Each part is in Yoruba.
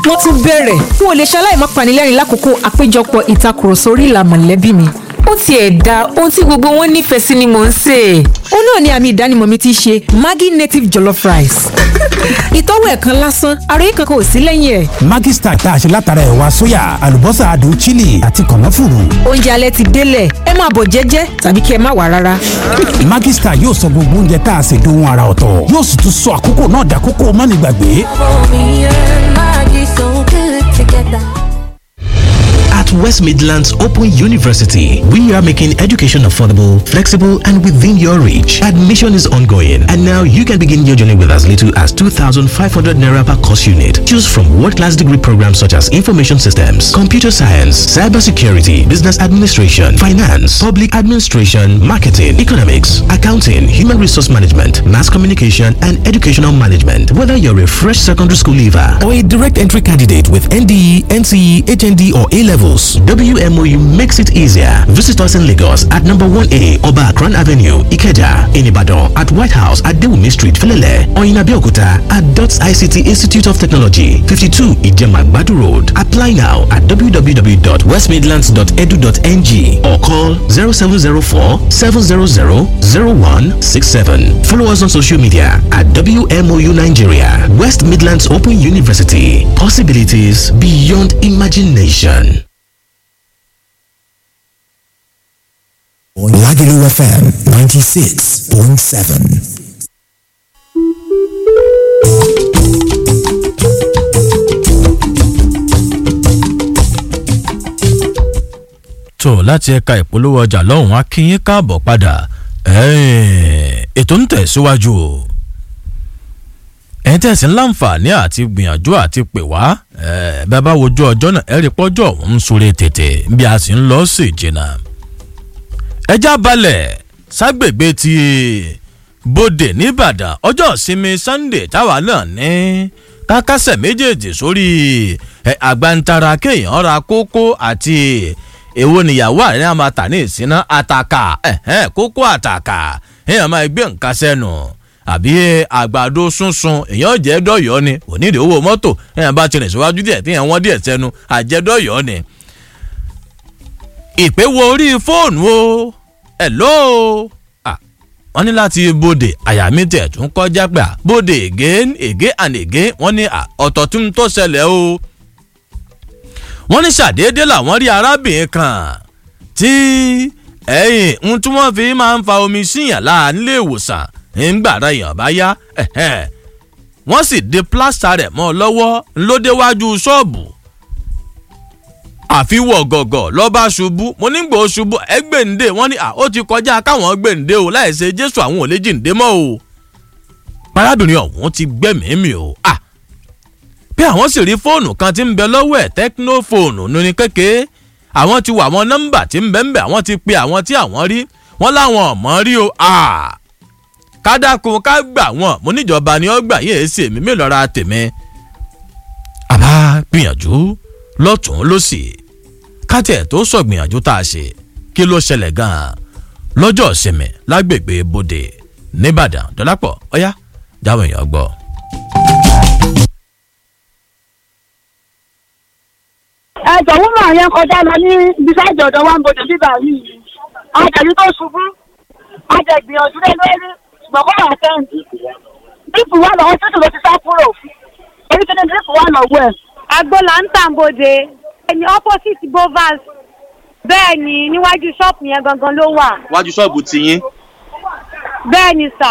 wọ́n tún bẹ̀rẹ̀ n ò lè ṣaláì má panilẹ́rìn lákòókò àpéjọpọ̀ ìtakùrọ̀sọ orí ìlà mọ̀lẹ́bí mi ó tiẹ̀ da ohun tí gbogbo wọn nífẹ̀ẹ́ sí ni mò ń sè é. ó náà ni àmì ìdánimọ̀ mi ti ṣe Maggi native jollof rice. ìtọ́wò ẹ̀ kan lásán àròyé kankan ò sí lẹ́yìn ẹ̀. Maggi Star tá a ṣe látara ẹ̀wà sóyà àlùbọ́sà adùn chili àti kànáfùrù. oúnjẹ alẹ́ ti délẹ̀ ẹ máa bọ̀ jẹ́jẹ́ tàbí kí ẹ má wà rárá. Maggi Star yóò sọ gbogbo oúnjẹ tá a ṣe dohun ara ọ̀tọ̀ yóò sì tún sọ àkókò náà dàkókò mánigbàgbé. At West Midlands Open University, we are making education affordable, flexible, and within your reach. Admission is ongoing, and now you can begin your journey with as little as 2,500 naira per course unit. Choose from world-class degree programs such as information systems, computer science, cybersecurity, business administration, finance, public administration, marketing, economics, accounting, human resource management, mass communication, and educational management. Whether you're a fresh secondary school leaver or a direct entry candidate with NDE, NCE, HND, or A levels, WMOU makes it easier. Visit us in Lagos at number 1A Oba Akran Avenue, Ikeja, in Ibadan, at White House at Dewumi Street, Felele, or in Abeokuta at DOTS ICT Institute of Technology, 52 Ijema Badu Road. Apply now at www.westmidlands.edu.ng or call 0704 700 0167. Follow us on social media at WMOU Nigeria, West Midlands Open University. Possibilities beyond imagination. Lagelu FM 96.7. tó láti ẹ̀ka ìpolówó ọjà lọ́hùn-ún akínyín káàbọ̀ padà ètò ń tẹ̀síwájú o ẹ̀yin tẹ̀sí láǹfààní àti gbìyànjú àti pè wá bẹ́ẹ̀ bá wojú ọjọ́ náà ẹ̀rí pọ́jọ́ òun ń súré tètè bí a sì ń lọ sí ìjìnà ẹjá balẹ̀ ságbègbè ti bòdè nìbàdàn ọjọ́ ìsinmi sunday táwa náà ní kákásẹ̀ méjèèjì sórí àgbàntara kéèyàn ra kókó àti èwo níyàwó àárín àmà tà ní ìsinà àtàkà kókó àtàkà èèyàn máa gbé nǹkan sẹ́nu àbí àgbàdo sunsun èèyàn jẹ́ dọ́yọ̀ ni onídìí owó mọ́tò èèyàn bá tirẹ̀ síwájú díẹ̀ tí èèyàn wọ́n díẹ̀ sẹ́nu àjẹdọ́yọ̀ ni. ìpè wo orí fóònù o hello wọ́n ní láti bòde àyà mi tẹ̀ tún kọjá pé bòde again again and again wọ́n ní ọ̀tọ̀ tún tó ṣẹlẹ̀ o wọ́n ní ṣàdédé làwọn rí arábìnrin kan tí ẹ̀yìn ń tí wọ́n fi máa ń fa omi síyàn láà nílé ìwòsàn ńgbàrá èèyàn bá yá wọ́n sì de plásítà rẹ̀ mọ́ ọ lọ́wọ́ ńlọ́dẹ́wájú ṣọ́ọ̀bù àfiwọ̀ gọ̀gọ̀ lọ́ba ṣubú mo ní gbòó ṣubú ẹgbẹ̀ǹde wọ́n ní ó ti kọjá káwọn gbẹ̀ǹde o láì ṣe jésù àwọn ò lè jíǹde mọ́ o parábìnrin ọ̀hún ti gbẹ̀mìí o ah pé àwọn sì rí fóònù kan tí ń bẹ lọ́wọ́ ẹ̀ tẹ́kínó fóònù ní kékeré àwọn ti wà àwọn nọ́mbà tí ń bẹ ń bẹ àwọn ti pe àwọn tí àwọn rí wọ́n láwọn ọ̀mọ́ rí o kádàkùn ká gbà wọ́n mo níjọba ni ó gbà yéé sí èmi mélòó ra tèmi. àbá gbìyànjú lọ́tún lọ́sì kátẹ̀ tó sọ gbìyànjú tá a ṣe kí ló ṣẹlẹ̀ gan-an lọ́jọ́ ìsinmi lágbègbè bòde nìbàdàn dọ́lápọ̀ ọ̀yá jáwé èèyàn gbọ́. ẹjọ wúmọ yẹn kọjá lọ ní bísáìdì ọdọ wa ń bọdọ bíbá yìí àjẹbí tó ṣubú àjẹgbìyànjú lé lórí ṣùgbọ́n kó wà kẹ́hìndì dípù wà lọ́wọ́ títù ló ti sá kúrò orí kí ni dípù wà lọ́wọ́ ẹ̀. agbola ń tàǹbòde ẹni opposite bovas bẹ́ẹ̀ ni níwájú ṣọ́ọ̀pù yẹn gangan ló wà. wájú ṣọ́ọ̀bù tiyín. bẹ́ẹ̀ ni sà.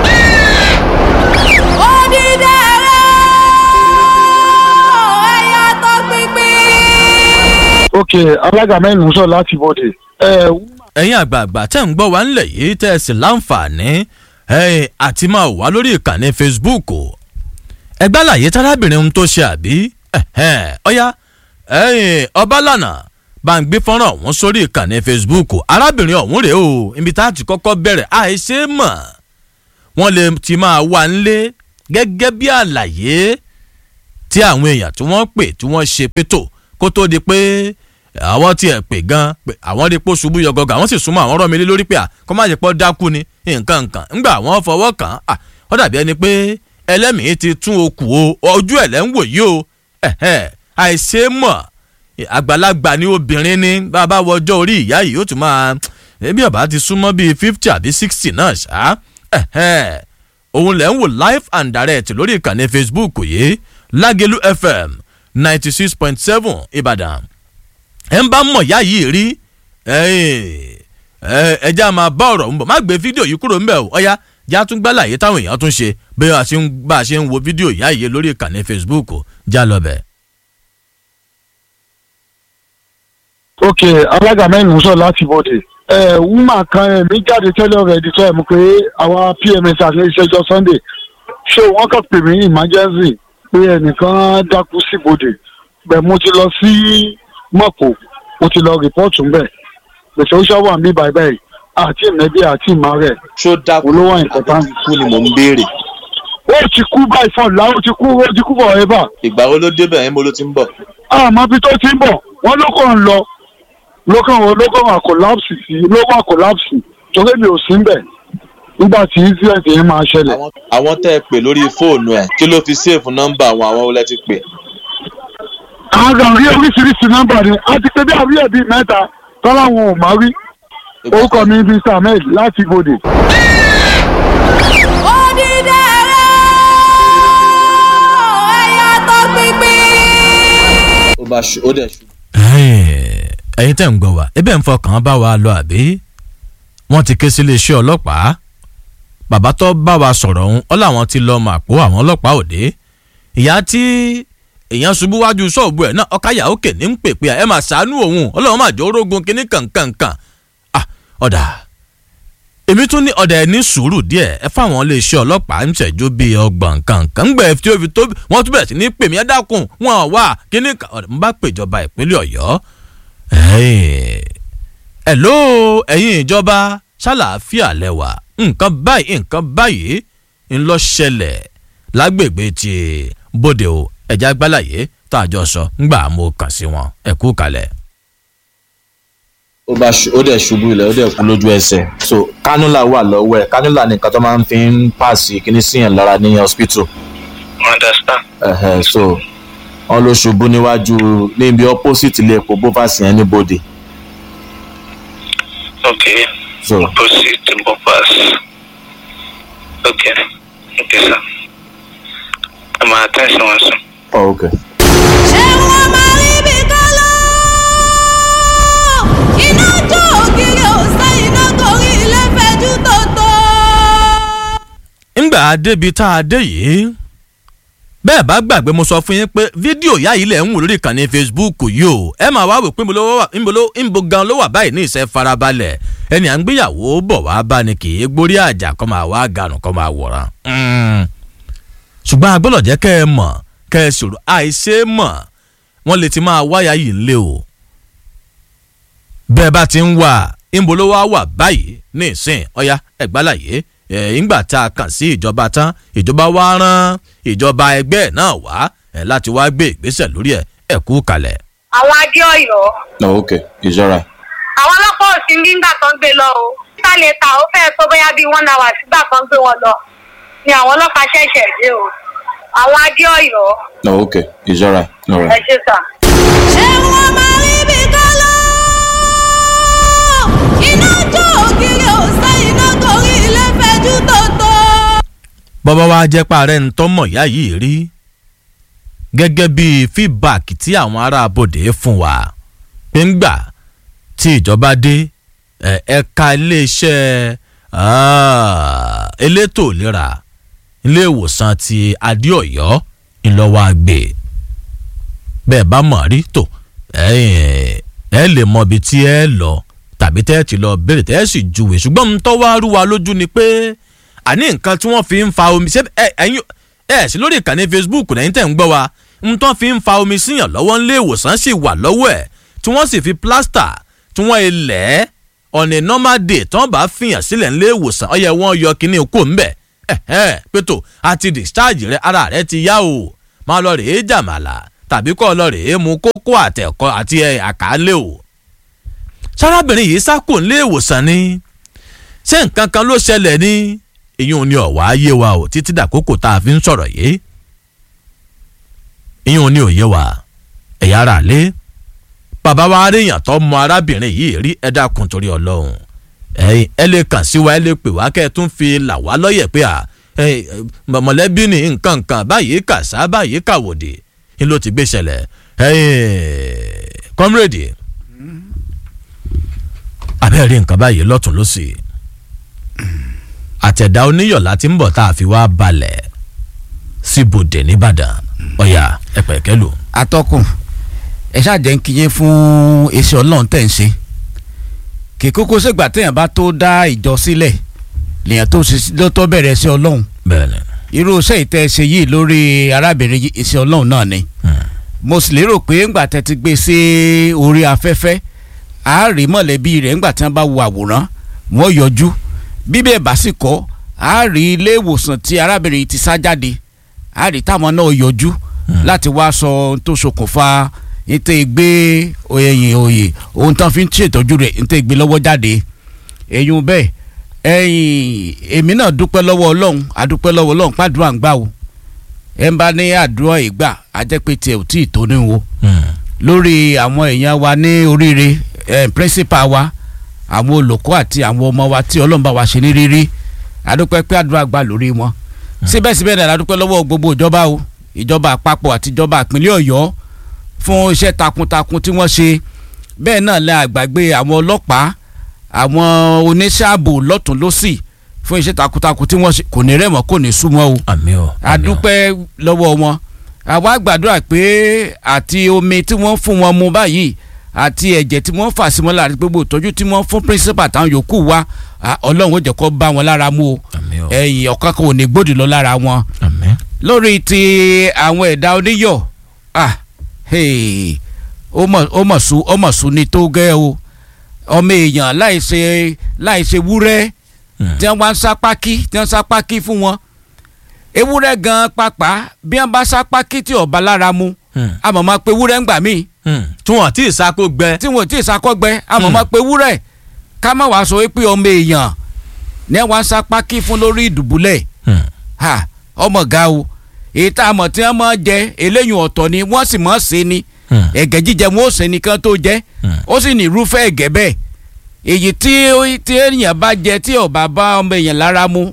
ok alága mẹ́rin ń sọ láti bọ̀dẹ̀. ẹ̀yin àgbààgbà tẹ́ ń gbọ́ wá ńlẹ̀ yìí tẹ́ ẹ sì láǹfààní àti máa wà lórí ìkànnì facebook ẹgbẹ́ àlàyé tárábìnrin ohun tó ṣe àbí ọ̀yá ọbalànà bá ń gbé fọ́nrán ọ̀hún sórí ìkànnì facebook arábìnrin ọ̀hún rèé o ibi tá a ti kọ́kọ́ bẹ̀rẹ̀ àìṣe mọ̀ wọ́n lè ti máa wà ńlé gẹ́gẹ́ bí àlàyé tí àwọn èèyàn tí wọ́n pè tí wọ́n ṣe pétò kó tó di pé àwọn tiẹ̀ pè gan pé àwọn rí pé ṣubú yọgọgọ àwọn sì súnmọ́ àwọn rọ́ mi lé lórí pé à kọ́ má jẹ́ pọ́ dákú ni nǹkan nǹkan ńgbà wọ́n fọwọ́ kàn án ó dàbí ẹni pé ẹlẹ́mìí ti tún okù o ojú ẹ̀ lẹ́ ń wò yìí o ẹ̀hẹ́ àìṣe mọ̀ àgbàlagbà ni obìnrin ni bàbá wọjọ́ orí ìyá yìí ó tún máa ẹbí ọba ti súnmọ́ bíi fifty àbí sixty náà ṣá ẹ̀hẹ́ òun lẹ́ ń wò live and direct lórí ìkànnì facebook yìí lágẹ̀lú fm ninety six point seven ìbàdàn ẹ̀ ń bá mọ̀ ìyá yìí rí ẹjẹ́ a máa bá ọ̀rọ̀ ń bọ̀ má gbé fídíò yìí kúrò ńbẹ̀ o ọ̀ya já tún gbá láàyè táwọn èèyàn tún ṣe bí a ṣe ń bá a ṣe ń wo fídíò ìyá yìí lórí ìkànnì facebook já lọ bẹ̀. ok alága mẹ́rin sọ láti bọ̀dẹ̀ ẹ wúmà kan ẹ̀mí jáde tẹ́lẹ̀ rẹ̀ di tó ẹ̀ mú pé àwa pms àti ìṣẹ́jọ́ sunday ṣé wọ́n kàn pè mí emergency pé ẹnìkan dákú sí bọ̀dẹ̀ bẹ́ẹ̀ mo ti lọ sí mọ̀kò mo ti lọ rìpọ́ọ̀tù ńbẹ̀ gbèsè ó ṣàwọ̀ àmì bàbá ẹ̀ àti ìmẹ́bí àti ìmọ̀ rẹ̀ ṣó dákú olówó important. kú ni mò ń béèrè ó ti kú báyìí fún ọ̀la ó ti kú ó ti kú forever ìgbà wo ló débẹ̀ ẹ̀ mo ló ti ń bọ̀ àmọ́ bí tó ti ń bọ̀ wọ́n ló kàn ń lọ ló kàn wọ́n ló kàn wà collapse sí ló wà collapse torí mi ò sí ń bẹ̀ nígbà tí incident yẹn máa ṣẹlẹ̀. Àwọn- àwọn tẹ́ ẹ pè lórí fóònù ẹ̀ kí ló fi sèfù nọ́mbà àwọn àwọn olẹ́ ti pè àwọn kan rí oríṣiríṣi nọ́mbà ni a ti pé bí àríyá bíi mẹ́ta tọ́lá wọn ò má rí orúkọ mi bíi samuel láti ibodè. ó bá ṣu ó dẹ̀ ṣu ẹyin tẹ́ ń gbọ́ wa ebe ń fọkàn bá wa lọ àbí wọ́n ti ké sí iléeṣẹ́ ọlọ́pàá bàbá tó bá wa sọ̀rọ̀ ọ̀hún ọ́ làwọn ti lọ mà pọ̀ àwọn ọlọ́pàá òde ìyá tí èèyàn ṣubú wájú ṣọ́ọ̀bù ẹ̀ náà ọ̀káyà òkè ní ń pè pé ẹ máa ṣàánú òun ọlọ́run máa jẹ́ orógun kínní kankankan ah ọ̀dà èmi tún ní ọ̀dà ẹ̀ ní sùúrù díẹ̀ ẹ fáwọn iléeṣẹ́ ọlọ́pàá ń ṣẹ́jú bíi ọgbọ̀n kankan ń gbẹ̀ tí ó fi tó wọ́n tún bẹ̀rẹ̀ sí ní pè mí ẹ dákun wọn wà kínní kan ọ̀dà mo bá pèjọba ìpínlẹ̀ ọ̀yọ́ ẹ̀ló ẹ̀yin ìjọba ṣàlàáfíà lẹ́wà nǹkan báyìí nǹkan báyìí ń lọ ṣẹlẹ̀ lágbègbè ti bóde o ẹ̀já gbálàyé tá a jọ sọ ńgbà mo kàn sí wọn ẹ kú kalẹ̀. ó bá ṣu ó dẹ̀ ṣubú ilẹ̀ ó dẹ̀ kú lójú ẹsẹ̀ so kánúlà wà lọ́wọ́ ẹ̀ kánúlà ni nǹkan tó máa ń fi ń pàṣẹ kíní síyàn lára ní hospital understand. ẹ̀hẹ̀ so wọ́n ló ṣubú níwájú níbi opposite ilé epo bovasi yẹn ní bòde okay so proceed to bypass okay okay sir i'm at attention wọn sùn. oh, okay. ṣé wọ́n máa rí bí kálọ́ iná jó ògiri òsè iná torí ilé fẹjú tòótọ́. ńgbà débi tá a dé yìí bẹ́ẹ̀ bá gbàgbé mo sọ fún yín pé fídíò ìyá yìí lẹ̀ ń wò lórí ìkànnì facebook yìí o ẹ máa wá wò pé níbo ló wà- níbo ló- níbo gan ló wà báyìí ní ìṣe farabalẹ̀ ẹni à ń gbéyàwó bọ̀ wá bá ni kì í gbórí àjà kọ́ máa wá gànù kọ́ máa wòran. Mm. ṣùgbọ́n agbọ́dọ̀ jẹ́ kẹ́ ẹ mọ̀ kẹ́ ẹ sọ̀rọ̀ àìṣe mọ̀ wọ́n lè ti máa wáyà yìí lé o bẹ́ẹ̀ bá ti ń wà níbo ló wá wà báyìí ní ìsìn ọ̀yá ẹ̀gbálàyé ẹ̀ ńgbà tá a kàn sí ìjọba tán ìjọba wá rán ìjọba ẹgbẹ́ ẹ̀ náà wá ẹ̀ láti wá gbé ìgbésẹ̀ lórí ẹ̀ ẹ̀ kú kalẹ̀. àwọn adé ọyọ no okay it's alright. àwọn ọlọ́pàá ò sí nígbà tó ń gbé lọ o títà lè ta ó fẹ́ẹ́ tó bóyá bíi one hour sígbà tó ń gbé wọn lọ ni àwọn ọlọ́pàá ṣẹ̀ṣẹ̀ dé o àwọn adé ọyọ no okay it's alright ẹ alright. ṣe sà. ṣé wọ́n máa rí bí kálọ́ iná jó ògiri òsè iná torí ilé fẹjú tòótọ́. bọ́bá wa jẹ́ parẹ́ ń tọ́mọ̀ ìyá yìí rí gẹ́gẹ́ bí feedback tí àwọn ará abòde fún wa pé ń gbà tí ìjọba dé ẹ̀, ẹ̀ka iléeṣẹ́ ah, elétò ìlera ilé ìwòsàn ti adéọ̀yọ́ ńlọ́wọ́ àgbè bẹ́ẹ̀ bá mọ̀ rí tó ẹ̀ ẹ lè mọ ibi tí ẹ lọ tàbí tẹ́ ẹ ti lọ béèrè tẹ́ ẹ sì júwe ṣùgbọ́n ń tọ́ wá rú wa lójú ni pé àní nǹkan tí wọ́n fi ń fa omi ṣé ẹ ẹ̀yin ẹ sí lórí ìkànnì facebook lẹ́yìn tẹ̀ ń gbọ́ wa ń tọ́ fi ń fa omi síyàn lọ́wọ́ ńlé ìwòsàn sì wà lọ́wọ́ ẹ̀ tí wọ́n sì fi plaster tí wọ́n ilẹ̀ on a normal day tí wọ́n bá fìyàn sílẹ̀ ńlé ìwòsàn ọyẹ wọn yọ kíní kó ń bẹ̀ ẹ̀hẹ́n pétò àti discharge rẹ ara rẹ ti yá o máa lọ rèé jàmàlà tàbí kọ́ lọ rèé mu kókó àtẹ̀kọ́ àti ẹ̀ àkàlẹ́ o sárábìnrin yìí sákò ńlé ìwòsàn ni ṣé nǹkan kan ló ṣẹlẹ̀ ní ìyún ni ọ̀wá ayé wa o títí dàkókò tá a fi ń sọ̀rọ̀ yìí ìyún ní òye wa ẹ̀yà ara lé bàbá wa aréyàn tó mọ arábìnrin yìí rí ẹ dákun torí ọlọ́run ẹ̀yin ẹ lè kàn sí wa ẹ lè pè wá kẹ́ ẹ tún fi là wá lọ́yẹ̀ pé à ẹ, mọ̀lẹ́bí ní nǹkan nǹkan báyìí kàṣá báyìí kàwòdì ni ló ti gbé ṣẹlẹ̀ ẹ̀yin kọ́mírèdì abẹ́rẹ́ rí nǹkan báyìí lọ́tún lọ́sì àtẹ̀dá oníyọ̀lá ti ń bọ̀ tá a fi wá balẹ̀ síbòdè nìbàdàn ọ̀yà ẹ̀pẹ̀kẹ́ lò. atọ́kùn ẹ ṣáàjẹ́ ń kíyè fún iṣẹ́ ọlọ́run tẹ̀ ń ṣe kì í kókó ṣègbà téèyàn bá tó dá ìjọ sílẹ̀ lèèyàn tó ṣe- ló tó bẹ̀rẹ̀ iṣẹ́ ọlọ́run bẹ́ẹ̀ni irú iṣẹ́ ìtẹ́ ṣe yìí lórí arábìnrin yìí iṣẹ́ ọlọ́run náà ni mo sì lérò pé ńgbà tẹ́ ti gbé sí orí afẹ́fẹ́ a rí mọ̀lẹ́bí rẹ̀ ńgbà tí wọ́n bá wo àwòrán wọ́n yọjú bíbẹ̀ bá sì kọ́ a rí ilé ìwòsàn tí arábìnrin yìí ti sá jáde a rí táwọn náà yọjú láti wá sọ ohun tó ṣokùnfà ètò ìgbé oyè oyè ohun tán fi ń ṣètọ́jú rẹ̀ ètò ìgbé lọ́wọ́ jáde èyún bẹ́ẹ̀ ẹ̀yìn èmi náà dúpẹ́ lọ́wọ́ ọlọ́run adúpẹ́ lọ́wọ́ ọlọ́run pàdúrà ń gbà o ẹ̀ ń bá ní àdúrà ìgbà ajẹ́pẹ́ tiẹ̀ ò tí ì tó ní wo lórí àwọn èèyàn wa ní oríire eh, principal wa àwọn olùkọ́ àti àwọn ọmọ wa tí ọlọ́run bá wa ṣe ní rírí adúpẹ́ pé àdúrà gbà lórí wọn síbẹ̀síbẹ̀ náà adúpẹ́ lọ́wọ́ gbogbo ìjọba o ìjọba àpapọ̀ àti ìjọba ìpínlẹ̀ ọ̀yọ́ fún iṣẹ́ takuntakun tí wọ́n ṣe bẹ́ẹ̀ náà lẹ́ àgbàgbé àwọn ọlọ́pàá àwọn oníṣẹ́ ààbò lọ́tún lọ́sì fún iṣẹ́ takuntakun tí wọ́n ṣe kò ní rẹ̀mọ́ kò ní súnmọ́ o àmì o adúpẹ́ lọ́wọ́ wọn àwa gbàdúrà pé àti omi tí wọ́n fún wọn mu báyìí àti ẹ̀jẹ̀ tí wọ́n fà sí wọn lára gbogbo ìtọ́jú tí wọ́n fún principal táwọn yòókù wa à, ọlọ́run ó jẹ́ kó bá wọn lára mu o ẹ̀yìn ọ̀kan kan ò ní gbòdì lọ lára wọn lórí ti àwọn ẹ̀dá oníyọ̀ ah hey, ó mọ̀ ó mọ̀ sùn ó mọ̀ sùn ní tó gẹ́ o ọmọ èèyàn láìṣe láìṣe wúrẹ́ tí wọ́n wá ń sá pákí tí wọ́n sá pákí fún wọn ewúrẹ́ gan pàpà bí wọ́n bá sá pákí tí ọba lára mu àmọ́ máa pe ewúrẹ́ ń gbà míì tí wọ́n ti ìsako gbẹ tí wọ́n ti ìsakọ́ gbẹ àmọ́ máa pe ewúrẹ́ ká má wàá sọ pé ọmọ èèyàn ní wọ́n sá pákí fún lórí ìdùbúlẹ̀ ha ọmọ ga o èyí tá a mọ̀ tí wọ́n máa jẹ eléyìí ọ̀tọ̀ ni wọ́n sì máa ṣe ni ẹ̀gẹ́ jíjẹ wọn ò ṣe nìkan tó jẹ ó sì ní irúfẹ́ ẹ̀gẹ́ bẹ́ẹ̀ èyí tí tí èèyàn bá jẹ tí ọba bá ọmọ èèyàn lára mu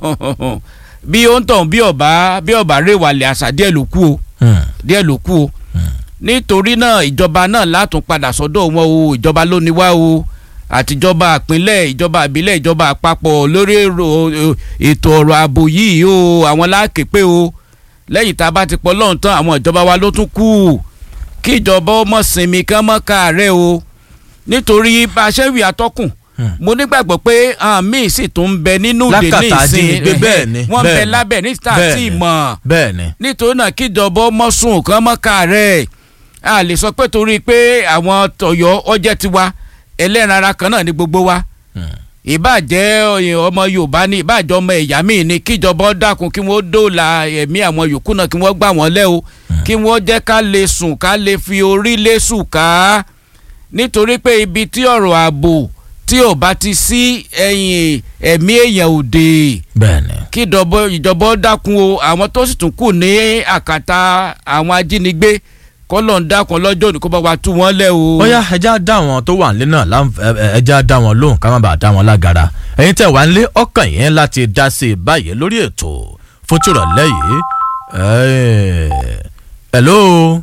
bí ó ń tàn bí ọba bí ọba rèwàlẹ̀ àṣà díẹ̀ ló kú o díẹ̀ ló kú o nítorí náà ìjọba náà látún padà sọ́dọ̀ wọn o ìjọba ló ní wá o àtijọba àpínlẹ̀ ìjọba àbílẹ̀ ìjọba àpapọ̀ lórí èrò- ètò ọ̀rọ̀ ààbò yìí o àwọn láàkè pé o lẹ́yìn tá a bá ti pọ̀ lọ́hùn tán àwọn ìjọba wa ló tún kù kí ìjọba ọmọ sinmi kán mọ́ káàárẹ̀ o nítorí bá a ṣe ń wí atọ́kùn mo nígbàgbọ́ pé àwọn míì sì tún ń bẹ nínú ìdè ní Lákàtà ìsìn ajínigbé, bẹ́ẹ̀ ni, wọ́n ń bẹ bẹ́ẹ̀ ni, lábẹ́ ní tà bẹ́ẹ̀ tí ì ni, mọ̀ bẹ́ẹ̀ ni nítorí náà kíjọba ọmọ sùn kán mọ́ káàárẹ̀ a lè sọ pé torí pé àwọn tọ̀yọ́ ọjẹ́ tiwa ẹlẹ́ran ara kan náà ní gbogbo wa ìbàjẹ́ ọyìn ọmọ yorùbá ní ìbàjẹ́ ọmọ ẹ̀yà míì ní kíjọba ó dákun kí wọ́n dóòlà ẹ̀mí àwọn yòókù náà kí wọ́n gbà wọ́n lẹ́ o kí wọ́n jẹ́ ká lè sùn ká lè fi orí lé sùn ká nítorí pé ibi tí ọ̀rọ̀ ààbò tí ò bá ti sí ẹ̀yìn ẹ̀mí èèyàn òde bẹ́ẹ̀ni kí ìjọba ìjọba ó dákun o àwọn tó sì tún kù ní àkàtà àwọn ajínigbé kọ́lọ̀ ń dákun lọ́jọ́ òní kó bá wa tú wọn lẹ́ o. ó yá ẹja dá àwọn tó wà nílé náà láǹf- ẹ- ẹ- ẹja dá wọn lóhùn ká má bàa dá wọn lágara ẹ̀yin tẹ́ wà nílé ọkàn yẹn láti dá sí i báyìí lórí ètò fún tìrọ̀lẹ́ yìí Ẹ̀, hello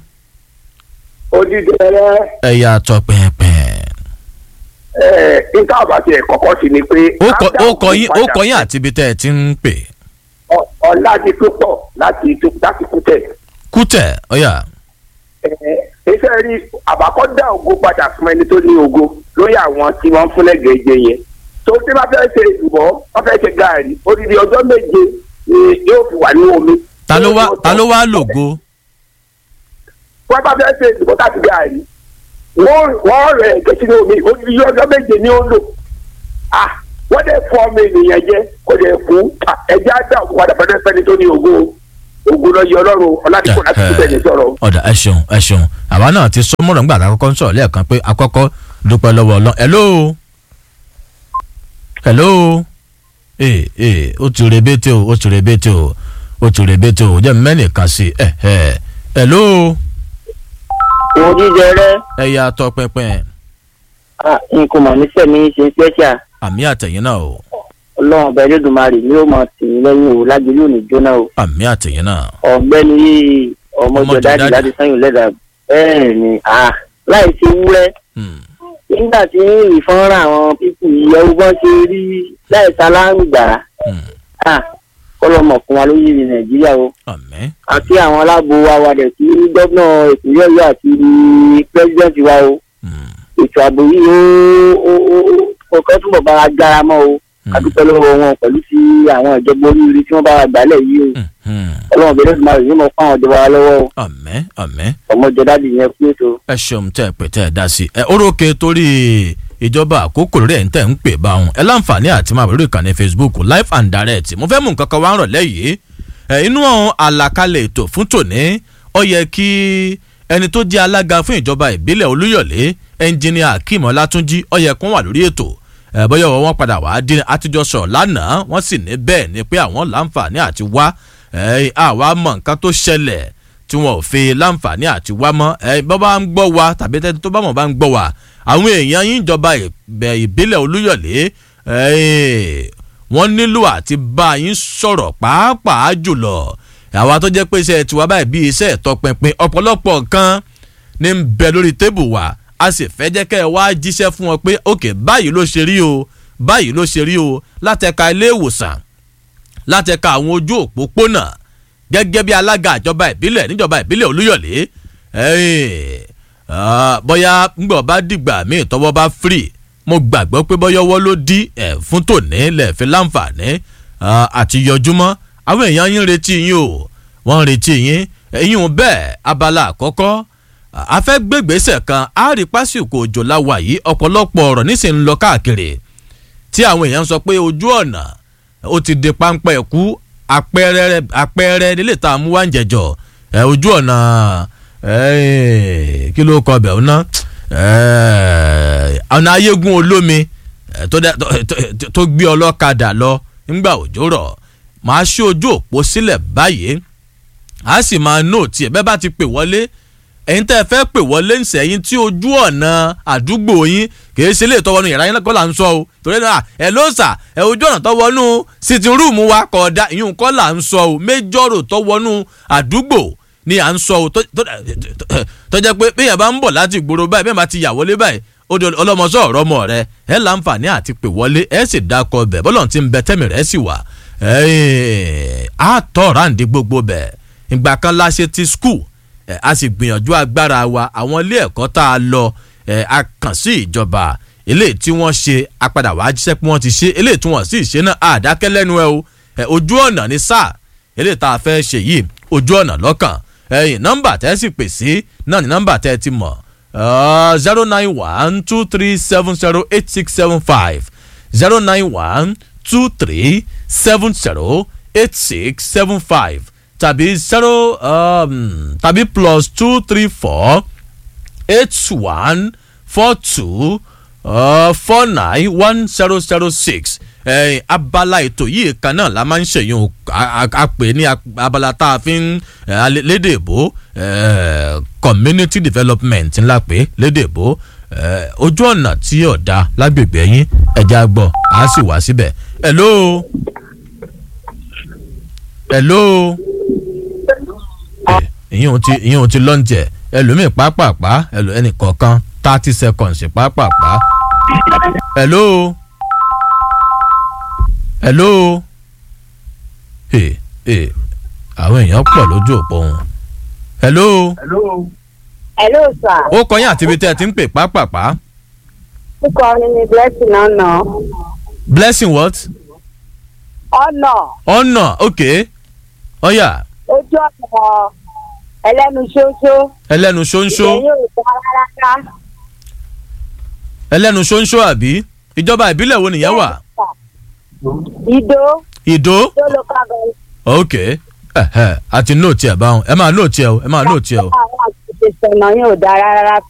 odidẹrẹ ẹ̀yà tọpẹpẹ ẹ nǹkan àbàtì ẹ kọ́kọ́ sí ni pé. ó kọ ó kọ yín ó kọ yín àti ibi tẹ́ ẹ ti ń pè ọ̀la ti tó pọ̀ láti tó láti kú tẹ̀. kútẹ̀ ọ̀yà ẹ iṣẹ́ rí àbákọ́ dá ògo padà fún ẹni tó ní ògo lórí àwọn tí wọ́n ń fún lẹ́gẹ̀ẹ́ jẹ yẹn. tó tí wọ́n fẹ́ ṣe ìbọ̀ wọ́n fẹ́ ṣe gaari odidi ọjọ́ méje ni yóò fi wà ní omi. ta ló wá ta ló wá lògo wọ́n bá fẹ́ ṣe ìbọ̀ láti gaari wọ́n wọ́n rẹ̀ ẹ̀gẹ́ sínú omi odidi ọjọ́ méje ni ó lò. ah wọ́n dẹ̀ fọ́ ọmọ ènìyàn jẹ kó dẹ̀ fún ẹ̀jẹ̀ á dá ògo padà fẹ́ fẹ́ni tó ní ògo ògo lọ yẹ ọlọ́run ọ̀làdìpọ̀ láti kú tẹ̀lé sọ̀rọ̀. ọ̀dà ẹ ṣeun ẹ ṣeun àwa náà ti sọ mọ́rọ̀ nígbà tá a kọ́kọ́ ń sọ̀rọ̀ lẹ́ẹ̀kan pé akọ́kọ́ dúpẹ́ lọ́wọ́ ọlọ́ hello hello ee ee ó ti rebete o ó ti rebete o ó ti rebete o jẹ́ mẹ́nìkan sí ẹ ẹ hello òun jíjẹ rẹ ẹ̀yà tọpinpin n kò mọ̀ níṣẹ́ mi ṣe special àmì àtẹ̀yìn náà o ọlọ́run ọba ẹlẹ́dùnmarè ni ó mọ̀ tì í lẹ́yìn o lágbèlú òní jóná o àmì àtẹ̀yìn náà ọ̀gbẹ́ni yìí ọmọjọ dáàdì láti sẹ́yìn lẹ́dà bẹ́ẹ̀ ni ah, láì ṣe wúrẹ́ nígbà tí ìfọ́nrán àwọn pípù yìí ẹwú bọ́n ṣe rí láì sáláǹgbà kọ́lọ́mọ̀ fún wa lóyè ní nàìjíríà o àti àwọn aláàbò wa wà dẹ̀ sí gómìnà ìpínlẹ̀ ọ̀yọ́ àti pírẹ́sidẹ́ǹtì wa o ètò ààbò yìí ó kọ́kọ́ túbọ̀ bá wa gbára mọ́ o adúpẹ́ lọ́wọ́ wọn pẹ̀lú sí àwọn ìjọba oríire tí wọ́n bá wa gbálẹ̀ yìí o ọlọ́run bẹ̀rẹ̀ tó máa rìn mọ́ fún àwọn ìjọba wa lọ́wọ́ o àmín àmín ọmọjọ dáàbì yẹn kú ètò. ẹ ṣeun tẹ ẹ pè tẹ ẹ dá sí ẹ orókè torí ìjọba àkókò rẹ̀ ń tẹ̀ ń pè bá wọn ẹ láǹfààní àti máa bẹ̀rẹ̀ ìkànnì facebook live and direct mo fẹ́ mú nǹkan kan wá ń rọ̀lẹ́ yìí ẹ inú àlàkalẹ̀ ètò fún tòní ó yẹ kí ẹni tó jẹ́ alága fún ìjọba ìbílẹ̀ olúyọ̀lé ẹnjìníà akeem ọlátúnjì ó yẹ kó wà lórí ètò ẹ bóyá wọn padà wá dín àtijọ́ sọ̀rọ̀ lánàá wọ́n sì ní bẹ́ẹ̀ ni pé àwọn láǹfààní àti wá ẹ àwa mọ nǹkan tó ṣẹlẹ̀ tí wọn ò fi láǹfààní àti wá mọ́ ẹ bọ́ bá ń gbọ́ wa tàbí tẹ́tí tó bá mọ̀ bá ń gbọ́ wa àwọn èèyàn yín ìjọba ìbílẹ̀ olúyọ̀lé wọ́n nílò àti bá yín sọ̀rọ̀ pàápàá jùlọ àwa tó jẹ́ pé iṣẹ́ tiwa báyìí bí iṣẹ́ ìtọpinpin ọ̀pọ̀lọpọ̀ nǹkan ní ń bẹ lórí tébù wa a sì fẹ́ jẹ́ kẹ́ ẹ wá jíṣẹ́ fún wọn pé ok báyìí ló ṣe rí o báyìí ló ṣe rí o látẹ̀ka ilé ìwòsàn látẹ̀ka àwọn ojú òpópónà gẹ́gẹ́ bí alága ìjọba ìbílẹ̀ níjọba ìbílẹ̀ olúyọ̀lé bóyá ngbọ̀ bá dìgbà míì tọwọ́ bá free mo gbàgbọ́ pé bọ́yọ́wọ́ ló dí ẹ̀ fún tòní lẹ́ẹ̀fẹ́ láǹfààní àti yọjúmọ́ àwọn èèyàn yín retí yín o wọ́n retí yín ẹ̀yìn bẹ́ẹ̀ abala àkọ́kọ́ afẹ́gbẹ́gbèsè kan á rí pásìkò òjò láwa yìí ọ̀pọ̀lọpọ̀ ọ̀rọ̀ nísìnyí ń lọ káàkiri tí àwọn èèyàn sọ pé ojú ọ̀nà ó ti di páńpẹ́ ẹ̀kú àpẹẹrẹ àpẹẹrẹ nílé tá a mú wá ń jẹjọ ẹ ojú ọ̀nà kí ló kọ bẹ̀ ọ̀nà ọ̀nà ayégun olómi tó gbé ọlọ́kadà lọ nígbà òjò rọ̀ máa ṣí ojú òpó sílẹ̀ báyìí a sì máa nóòtì ẹ̀ bẹ́ẹ̀ bá ti pè wọlé ẹ̀yin tẹ́ ẹ fẹ́ pè wọlé ń sẹ́yìn tí ojú ọ̀nà àdúgbò yín kìí ṣe lè tọwọ́nu yàrá yín kọ́ là ń sọ o torí náà ẹ ló sà ẹ ojú ọ̀nà tọwọ́nu sitting room wa kọ̀ da ìyún kọ́ là ń sọ o méjọ́rò tọwọ́nu àdúgbò ni à ń sọ o tó jẹ́ pé bí yẹn bá ń bọ̀ láti ìgboro báyìí bí yẹn bá ti yà wọlé báyìí ó di ọlọ́mọsọ ọ̀rọ̀ ọmọ rẹ ẹ láǹfààní àti pè wọlé ẹ sì dákọ bẹ̀ bọ́lọ̀ ti ń bẹ tẹ́mi rẹ̀ sì wà á tọ́ ráǹdí gbogbo bẹ̀ ìgbà kan la ṣe ti school a sì gbìyànjú agbára wa àwọn ilé ẹ̀kọ́ tá a lọ a kàn sí ìjọba eléyìí tí wọ́n ṣe apadà wàá jíṣẹ́ pé wọ́n ti ṣe eléyìí tí wọ́n sì ṣe náà àdákẹ́ lẹ́nu ẹ o ojú ọ̀nà ní sáà eléyìí tá a fẹ́ ṣe yìí ojú ọ̀nà lọ́kàn ẹ̀yìn nọ́mbà tẹ́ sì pè sí náà ní nọ́mbà tẹ́ ti mọ̀ zero nine one two three seven zero eight six seven five zero nine one two three seven zero eight six seven five tàbí zero um, tàbí plus two three four eight one four two uh, four nine one zero zero six eh, abala ètò yìí kan náà la máa ń ṣèyún a pè ní abala tá a fi ń lédè èbó community development ńlá pé lédè èbó ojú ọ̀nà tí ọ̀dà lágbègbè yín ẹ̀já gbọ́ a sì wá síbẹ̀ hello hello ìyẹn ti ìyẹn ti lọ́njẹ̀ ẹlòmíì pápápá ẹnì kọ̀ọ̀kan thirty seconds pápápá. hello hello ee ee àwọn èèyàn pọ̀ lójú òpó wọn. hello. hello sir. ó kọyìn àti ibi tẹ́ ẹ ti ń pè pápápá. Kíkọ ni ni blessing ọ̀nà. blessing what? ọ̀nà. ọ̀nà ok ọ̀yà. ojú ọ̀nà ẹlẹ́nu ṣóńṣó. ẹlẹ́nu ṣóńṣó. ìgbẹ́yìn ò dá rárá. ẹlẹ́nu ṣóńṣó àbí ìjọba ìbílẹ̀ wo nìyẹn wà. ìdó. ìdó. ìdó local government. ok àti nóòtì ẹ̀ báwọn ẹ máa nóòtì ẹ̀ o ẹ máa nóòtì ẹ̀ o. àwọn àti ìṣẹ̀nà yóò dá rárá